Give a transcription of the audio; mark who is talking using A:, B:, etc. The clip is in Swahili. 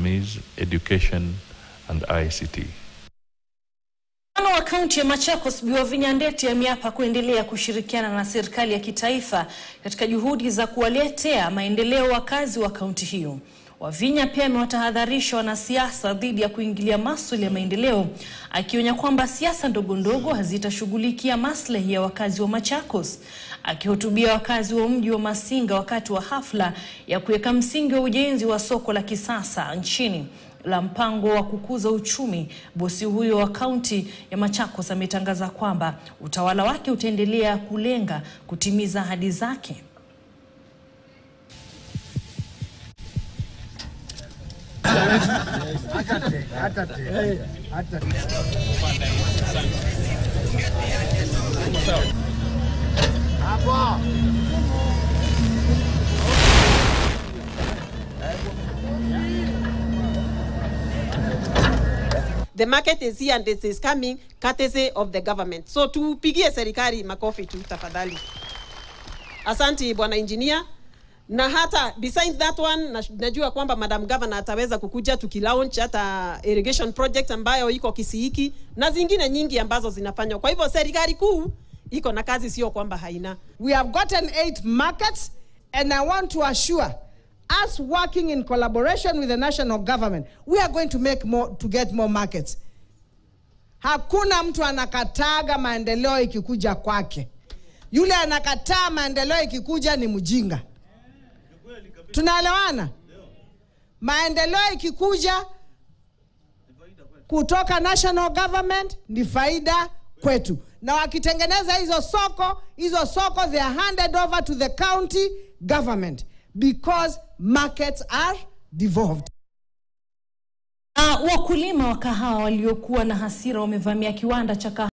A: SMEs, education, and ICT.
B: Gavana wa kaunti ya Machakos Bi Wavinya Ndeti ameapa kuendelea kushirikiana na serikali ya kitaifa katika juhudi za kuwaletea maendeleo wakazi wa kaunti hiyo. Wavinya pia amewatahadharisha wanasiasa dhidi ya kuingilia masuala ya maendeleo, akionya kwamba siasa ndogo ndogo hazitashughulikia maslahi ya wakazi wa Machakos. Akihutubia wakazi wa mji wa Masinga wakati wa hafla ya kuweka msingi wa ujenzi wa soko la kisasa nchini la mpango wa kukuza uchumi, bosi huyo wa kaunti ya Machakos ametangaza kwamba utawala wake utaendelea kulenga kutimiza ahadi zake.
C: The market is here and this is coming courtesy of the government. So tupigie serikali makofi tu tafadhali. Asante bwana engineer. Na hata besides that one na, najua kwamba Madam Governor ataweza kukuja tukilaunch hata irrigation project ambayo iko Kisiiki na zingine nyingi ambazo zinafanywa. Kwa hivyo serikali kuu iko na kazi, sio kwamba haina.
D: We have gotten eight markets, and I want to assure us working in collaboration with the national government, we are going to make more to get more markets. Hakuna mtu anakataga maendeleo ikikuja kwake. Yule anakataa maendeleo ikikuja ni mjinga. Tunaelewana? Maendeleo ikikuja kutoka national government ni faida kwetu, na wakitengeneza hizo soko, hizo soko they are handed over to the county government because markets are devolved.
B: Uh, wakulima wa kahawa waliokuwa na hasira wamevamia kiwanda cha kahawa